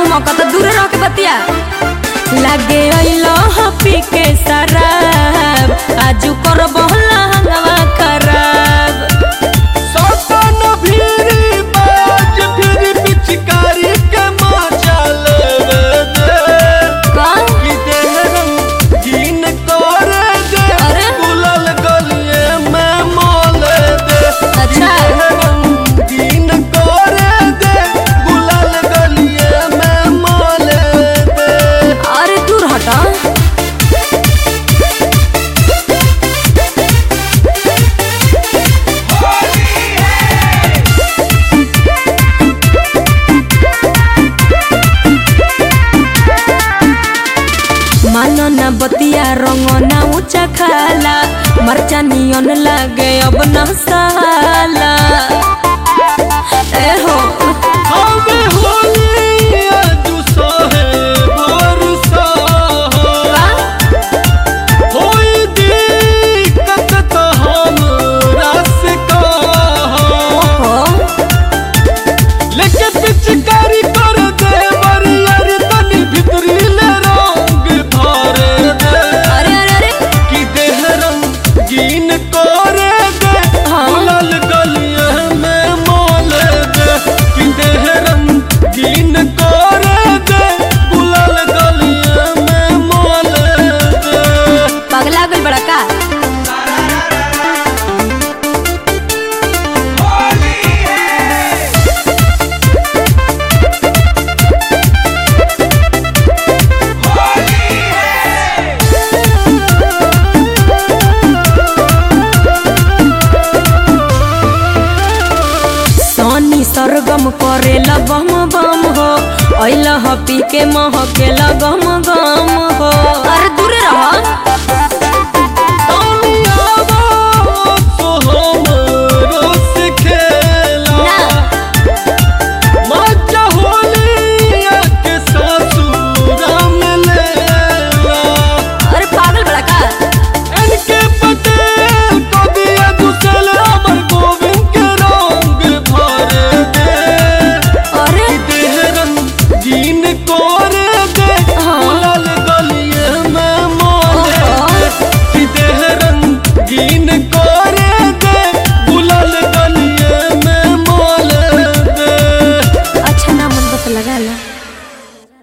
मौका तो दूर रह के बतिया लागे अइलो ह पी के शराब आजू कर बहला हंगवा खराब सौतन भीरी बाज फिर पिचकारी के मजा लेवे दे का कि देह रंगीन करे दे अरे? गुलाल गलिए में मोले दे कि अच्छा। देह रंगीन करे दे गुलाल गलिए में मोले दे अरे दूर हटा मानो ना बतिया रंग ना ऊंचा खाला मरचा नियन लागे अब ना साला ए हो हमें होली आजू सोहे बरसा होई दिक्कत तो हमरा से कहा हो लेके पिचकारी कर दे बरियर तनी भितरी ले रंग भरे दे अरे अरे अरे कि देह रंगीन करे दे हाँ। गुलाल गलिए में मोले दे कि देह रंगीन करे दे गुलाल गलिए में मोले दे पगला गल बड़ा का सोनी सरगम करेला बम बम हो अइला ह पी के महकेला गम गम हो अरे दूर रह